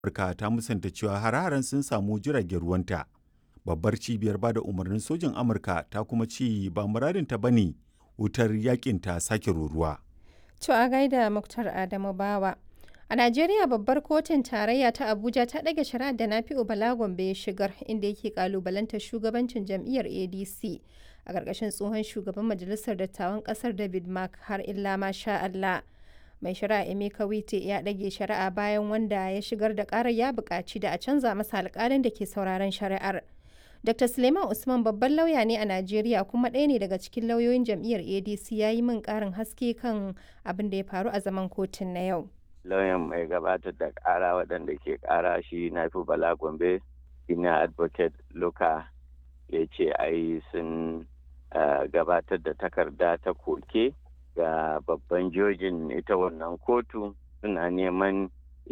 Amurka ta musanta cewa hare-haren sun samu jiragen ruwanta. Babbar cibiyar bada umarnin sojin Amurka ta kuma ce ba muradinta ba ne wutar yakin ta sake ruruwa. To a gaida Muktar Adamu Bawa. A Najeriya babbar kotun tarayya ta Abuja ta ɗage shari'ar da Nafi'u Bala Gombe ya shigar inda yake kalubalantar shugabancin jam'iyyar ADC a ƙarƙashin tsohon shugaban majalisar dattawan ƙasar David Mark har illa ma sha Allah. Mai shari'a Emeka Wite ya ɗage shari'a bayan wanda ya shigar da ƙarar ya buƙaci da a canza masa alƙalin da ke sauraron shari'ar. Dr. Suleiman Usman babban lauya ne a Najeriya kuma ɗaya ne daga cikin lauyoyin jam'iyyar ADC ya yi min ƙarin haske kan abin da ya faru a zaman kotun na yau. Lauyan mai gabatar da ƙara waɗanda ke ƙara shi na fi Bala Gombe, ina advocate Luka ya ce ai sun gabatar da takarda ta koke ga babban jojin ita wannan kotu suna neman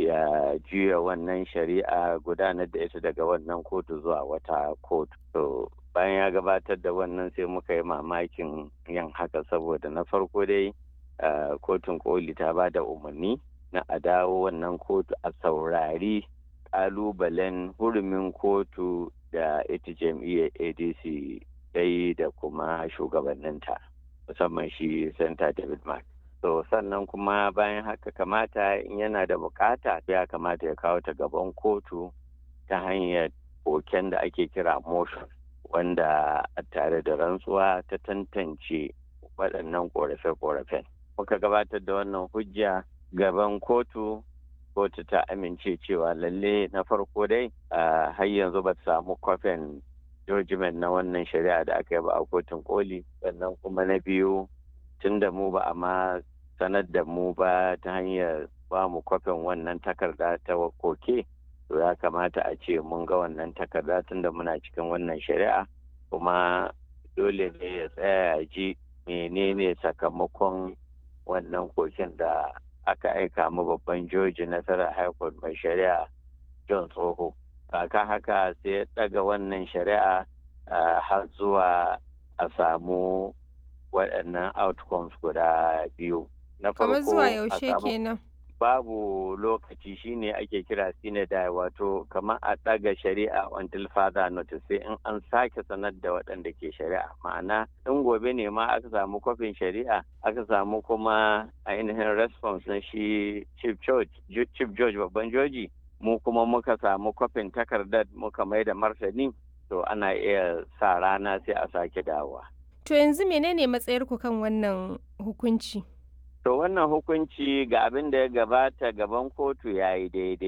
ya juya wannan shari'a gudanar da ita daga wannan kotu zuwa wata kotu. To bayan ya gabatar da wannan sai muka yi mamakin yin haka saboda na farko dai kotun koli ta ba da umarni na a dawo wannan kotu a saurari kalubalen hurumin kotu da ita jam'iyyar adc dai da kuma shugabanninta musamman shi santa david mark so sannan kuma bayan haka kamata in yana da bukata ya kamata ya kawo ta gaban kotu ta hanyar koken da ake kira motion wanda a tare da rantsuwa ta tantance waɗannan ƙorafe-ƙorafen muka gabatar da wannan hujja gaban kotu kotu ta amince cewa lalle na farko dai har yanzu ba samu kwafin judgment na wannan shari'a da aka yi ba a kotun koli sannan kuma na biyu tun da mu ba a ma sanar da mu ba ta hanyar ba mu kwafin wannan takarda ta koke to ya kamata a ce mun ga wannan takarda tun da muna cikin wannan shari'a kuma dole ne ya tsaya ji menene sakamakon wannan koken da aka aika mu babban joji nasarar high court mai shari'a john tsoho kaka haka sai ya daga wannan shari'a har zuwa a samu waɗannan outcomes guda biyu na farko zuwa yaushe kenan babu lokaci shine ake kira sinadai wato kamar a ɗaga shari'a until further notice sai in an sake sanar da waɗanda ke shari'a ma'ana in gobe ne ma aka samu kwafin shari'a aka samu kuma ainihin response na shi chief george chief george babban joji mu kuma muka samu kwafin takardar muka mai da martani to ana iya sa rana sai a sake dawowa to yanzu menene matsayarku kan wannan hukunci To wannan hukunci ga abin da ya gabata gaban kotu ya yi daidai.